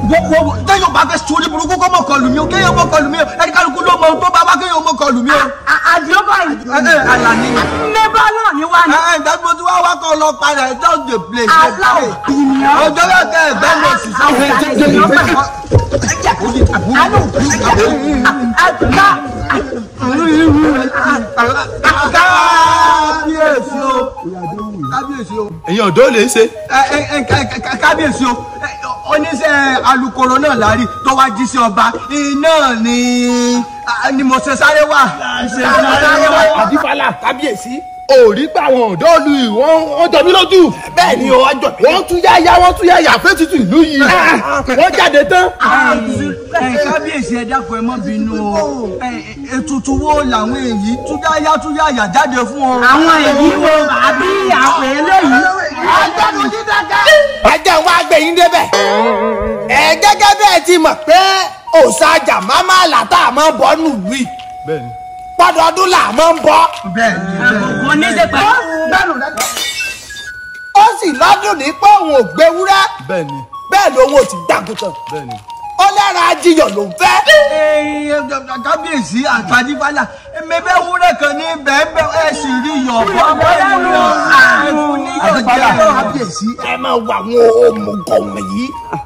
wo téèyàn bá fẹ́ sórí burúkú kó mọ̀ kọlù mí o kéèyàn mọ̀ kọlù mí o ẹni kálukú ló mọ ohun tó bá wá kéèyàn mọ̀ kọlù mí o. àdìó báyìí. ẹ ẹ Àlàní. mẹ́bà náà ni wá ní. ẹ ẹ ìdájọ́ tí wọ́n wá kọ́ lọ padà ẹ just dey play. aláwọ̀ ìyàn. ọjọ́ bẹ́ẹ̀ kẹ́ ẹ gbẹ́ lọ sí àwọn kábíyèsí o kábíyèsí o èyàn ọ̀dọ́ lè ṣe. ẹ ẹ ẹ ká- ká- kábíyèsí o ẹ, oníṣẹ́ alukoro náà lárí tó wá jí sí ọba iná ni a- ni mo ṣe sáré wá ṣe sáré wá. àdìfálà kábíyèsí òrí pa àwọn ọ̀dọ́ ìlú yìí wọ́n wọ́n jọ mí lójú. bẹ́ẹ̀ ni o ọjọ́ mi. wọ́n tún yáyá wọ́n tún yáyà fẹ́ tutù ìlú yìí. wọ́n jáde tán. ẹ kábíyèsí ẹ dákun ẹ má bínú o ẹ ètùtù wo làwọn èyí túyáyá túyáyà jáde fún ọ. àwọn èyí wo àbí àwọn eléyìí. ajá wa gbẹ̀yìn débẹ̀. ẹ gẹ́gẹ́ bẹ́ẹ̀ ti mọ̀ pé òòṣàjà máma làtà máa bọ́ nùlù yìí bẹ́ẹ̀ni. pọ́dọọdún là máa ń bọ́. bẹ́ẹ̀ ni bẹ́ẹ̀ kò ní í ṣe pẹ̀lú. ó sì lọ́dún ní pé òun ò gbéwúrẹ́ bẹ́ẹ̀ni. bẹ́ẹ̀ lòun ò sì gbàgùtàn. bẹ́ẹ̀ni. ó lẹ́ra ajiyàn ló ń fẹ́. ni. kábíyèsí àtàdífálà mẹbẹ wúrẹ kan ní bẹẹbẹ ẹ sì rí yọ bọbọ yọ àìfún ní yọ jẹ. kábíyèsí ẹ máa wà àwọn òmùgọ̀ wọ̀nyí.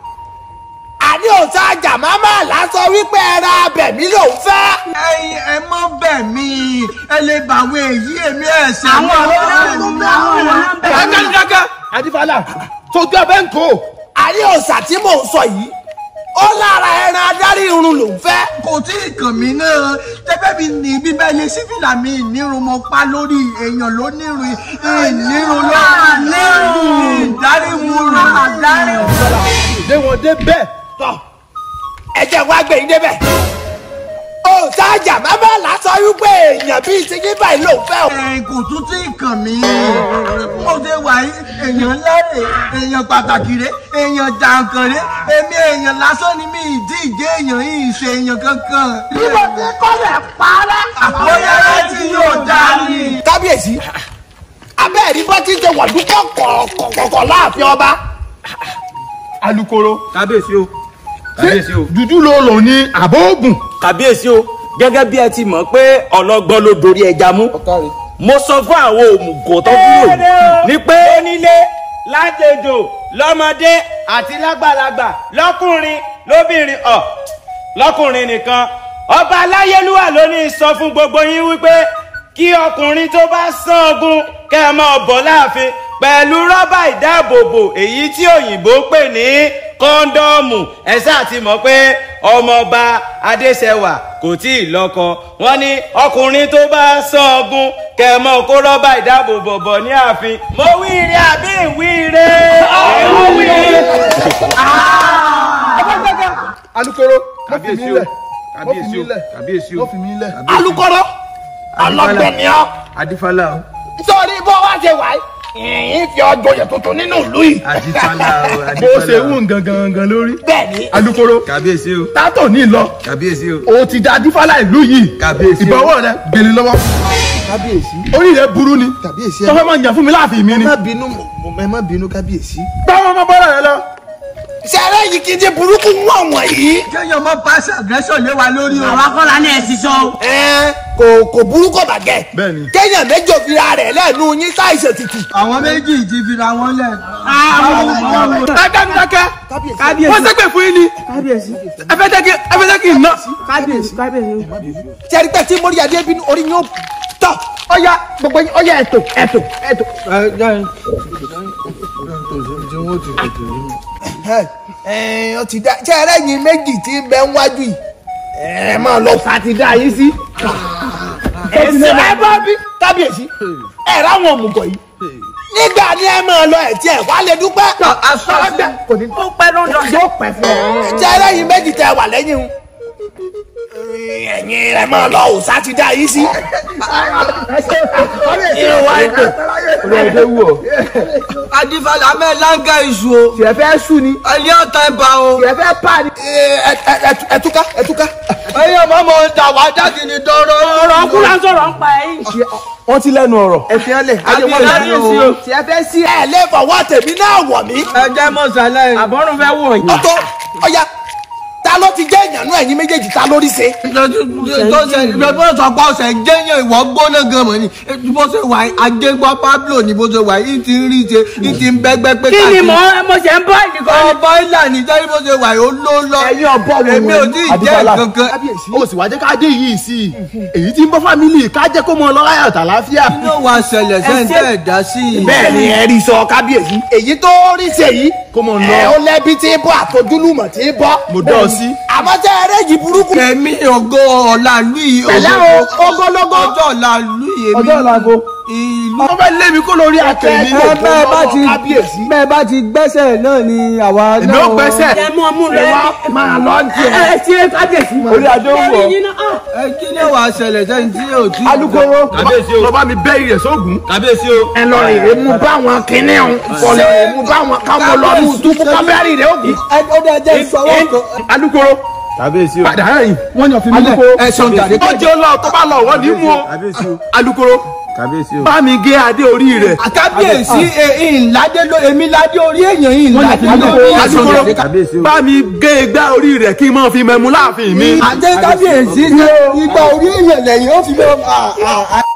àní òòṣàjà máma là sọ wípé ẹran abẹ̀mí ló ń fẹ́. ẹyin ẹ mọ bẹ́ẹ̀ mi ẹ lè bà àwọn èyí èmi ẹsẹ. àwọn ọ̀rọ̀ náà àwọn ọ̀rọ̀ náà bẹ̀rẹ̀. dákàdákà àdìfálà tójú abẹ́ ń kó. àní òòṣà tí mò ń sọ yìí ó lára ẹran adarí irun ló ń fẹ́. kò tí ì kàn mí náà tẹ́fẹ́ mi ní bíbẹ́ ilé sífìlà mi ìnírun mo pa lórí èèyàn ló nírun ìnírun ló nírun ìdáríwurun ìdáríwurun. lé wọn dé bẹ́ẹ̀. tọ́ ẹ jẹ́ wá gbẹ̀yìn débẹ̀. òòṣàjà máma là sọ wípé èèyàn bíi ti yín báyìí ló ń fẹ́ o. ẹ kò tún tí ì kàn mí mo ṣe wà yí èèyàn lẹ́rè èèyàn pàtàkì rẹ èèyàn jàǹkàn rẹ èmi èèyàn lásán ni mi ìdí ìjẹ́ èèyàn yìí ṣe èèyàn kankan. bí mo ti kọ́lẹ̀ parẹ́. àbóyá láti yóò dá ní. kábíyèsí abẹ́ẹ̀rí bá ti ṣe wàdúkọ̀ kọ̀ọ̀kọ̀ọ̀kọ̀ láàfin ọba. alukoro. kábíyèsí o kábíyèsí o dúdú ló lò ní àbọ̀ ògùn. kábíyèsí o gẹ́gẹ́ bí ẹ ti mọ̀ pé ọlọ́gbọ́n ló dorí ẹja mú mo sọ fún àwọn òmùgọ̀ tó kúrò yìí ni pé onílé ládejò lọ́mọdé àti lágbàlagbà lọ́kùnrin lóbìnrin ọ̀ lọ́kùnrin nìkan ọba aláyélúwà ló ní sọ fún gbogbo yín wípé kí ọkùnrin tó bá sán ogun kẹ́ ẹ máa bọ̀ láàfin pẹ̀lú rọ́bà ìdáàbòbò èyí tí òyìnbó ń pè ní kọ́ńdọ́ọ̀mù ẹ sáà ti mọ̀ pé ọmọọba adéṣẹwà kò tí ì lọ́kọ wọ́n ní ọkùnrin tó bá sán ogun kẹ́ ẹ máa kó rọ́bà ìdáàbòbò bọ̀ ní ààfin mo wíire àbí ìwíire. mo wíire. alukoro ló fi mí kábíyèsí o lẹ̀. kábíyèsí o lẹ̀. kábíyèsí ló o fi mí lẹ̀. alukoro ọlọgbẹni ọ. adífálà o nítorí bó wá ṣe wà yìí fi ọjọ́ yẹn tuntun nínú ìlú yìí. adífálà o bó ṣe wù ń gangan gangan lórí. bẹ́ẹ̀ni alukoro kábíyèsí o tátọ̀ ní lọ kábíyèsí o o ti da dífálà ìlú yìí. Kábíyèsí o. ìbọwọ́ rẹ gbèlè lọ́wọ́. kábíyèsí orí rẹ burú ni. kábíyèsí tọ́fẹ́ máa ń yàn fún mi láàfin mi ẹ ni. má bínú mo- ẹ má bínú kábíyèsí. báwo ọmọ bọ́lá rẹ lọ. sẹ́rẹ́ yìí kì í ṣe burúkú wọ̀n wọ̀nyí. kéèyàn mọ pass aggression lé wa lórí o. àwa kọ́la ní ẹ̀sìn sọ. ẹ kò kò burú kò bàgẹ́. Bẹ́ẹ̀ni. kéèyàn méjì òfìrà rẹ̀ lẹ́nu yín ṣàìṣe títì. àwọn méjì ti fira wọn lẹ. dákẹ́ kábíyèsí wọ́n sẹ́pẹ̀ fún yín ni. kábíyèsí ẹ fẹ́ jẹ́ kí ẹ fẹ́ jẹ́ kí n ná. kábíyèsí kábíyèsí. sẹ́rí pẹ́ tí mórí adé bínú orí yín ó tọ̀. ọ̀ya gbogbo yín ọ̀ya ẹ̀tò ẹ̀tò ẹ̀tò. ẹ ẹ ọ ti dá sẹ́rẹ́ yín méjì tí ń bẹ ń wájú yìí. ẹ máa lọ fà ti dá yín sí. ẹsẹ̀ ẹ bá bí kábíyèsí ẹ ráwọn òmùgọ̀ yìí. nígbà ni ẹ máa lọ ẹ̀ tí ẹ wá lè dúpẹ́. aṣọ kò ní ó pẹ́ ló ń dọ̀. yóò pẹ́ fún ọ. sẹ́rẹ́ yín méjì tẹ wà lẹ́yìn o. ẹ̀yin rẹ̀ máa lọ òòsà ti dá yín sí. irun wa ètò ọ̀rẹ́ wù ọ́. adifala mẹ́ láńgá iṣu o tiẹ̀ fẹ́ sùn ni ẹni ọ̀tá ẹ̀bà o tiẹ̀ fẹ́ pa ni. ẹtúká ẹtúká. ẹ̀yin ọmọ ọmọ dà wá jáde ní dọ́rọ́ ọ̀rọ̀ ọkùnrin à ń sọ̀rọ̀ ń pa ẹ̀yìn. wọ́n ti lẹ́nu ọ̀rọ̀. ẹ fi hàn lẹ̀ ajé wọn Àbí lè láyé sí o. tiẹ̀ fẹ́ sí. ẹ lè fọwọ́ tèmi náà wọ̀ mí. ẹ jẹ́ mọ̀sálẹ̀ àbọ̀rùn fẹ́ wọ̀ yìí. ọ̀tọ̀ ọ̀ya ta ló ti jẹ́ ìyànú ẹ̀yin méjèèjì ta lórí ṣe. tó ṣe bó sọ pé ọ̀sẹ̀ jẹ́yàn ìwọ gbóná gan mọ̀ ni bó ṣe wà ajégbọ́ Pablo ni bó ṣe wà yìí ti ń rí ṣe yìí ti ń bẹ́gbẹ́ pé kí ni mo mo ṣe ń bọ́ ìdíkọ́ ni. ọba ìlà ní jẹ́rí bó ṣe wà yìí ó ló lọ ẹ̀yin ọ̀bọ wo èmi ò tí ì jẹ́ kankan o sì wá jẹ́ ká dé yìí sí i èyí tí ń bọ́ fámìlì ká jẹ́ kó mọ ọlọ́láyà tàlàáfíà. kí ló wàá ṣẹlẹ̀ sẹ́ńtẹ̀ ẹ̀dá sí i. bẹ́ẹ̀ ni ẹ rí sọ kábíyèsí èyí tó rí ṣe yìí kó mọ ẹ lọ ó lẹ́bi tí ń bọ́ àtọ́júlùmọ̀ tí ń bọ́. mo dọ́ ọ sí. àmọ́ tẹ́ ẹ rẹ́jì burúkú. kẹ̀mí ògo ọ̀la lù yìí Pẹ̀lẹ́ o, ogologo. ọjọ́ ọ̀la lù yìí èmi ọjọ́ ìlàgò. ìlú wọ́n fẹ́ lé mi kó lórí akẹ́mi. ẹ bẹ́ẹ̀ bá ti kábíyèsí. bẹ́ẹ̀ bá ti gbẹ́sẹ̀ náà ni àwa náà. èmi ò gbẹ́sẹ̀. ẹ mú ọmú lọ ẹ máa lọ ń tiẹ̀. ẹ ṣe kábíyèsí. orí adé ń wọ̀. ẹ̀yin náà ah. ẹ kí ló wàá ṣẹlẹ̀ sẹ́ni tí yóò tí. alukoro lọ bá mi bẹ́ ìrẹ̀ sóògùn. kábíyèsí o. ẹ lọ rè é mú báwọn kínní ọ̀hún. kọlẹ̀ rè é mú báwọn káwọn lọ ní ìdúkú kábẹ́rì rẹ̀ ògùn. ẹ ó dẹ jẹ́ ìsọwọ́ kan. alukoro kábíyèsí o. padà rìn wọ́n yàn fi mí lẹ̀. ẹ ṣeun jàre. ó jẹ́ lọ tó bá lọ wọ́n ní mú o. kábíyèsí o. alukoro kábíyèsí o. bá mi gé adé orí rẹ̀. àkábíyèsí ìládé ló èmi ládé orí èèyàn ìládé Wọ́n lórí yàn fi mí lẹ̀. èèyàn. kábíyèsí o. bá mi gé igbá orí rẹ̀ kí n máa fi mẹ́mu láàfin mi. àdé kábíyèsí ní igba orí èèyàn lẹ́yìn ó fi lọ.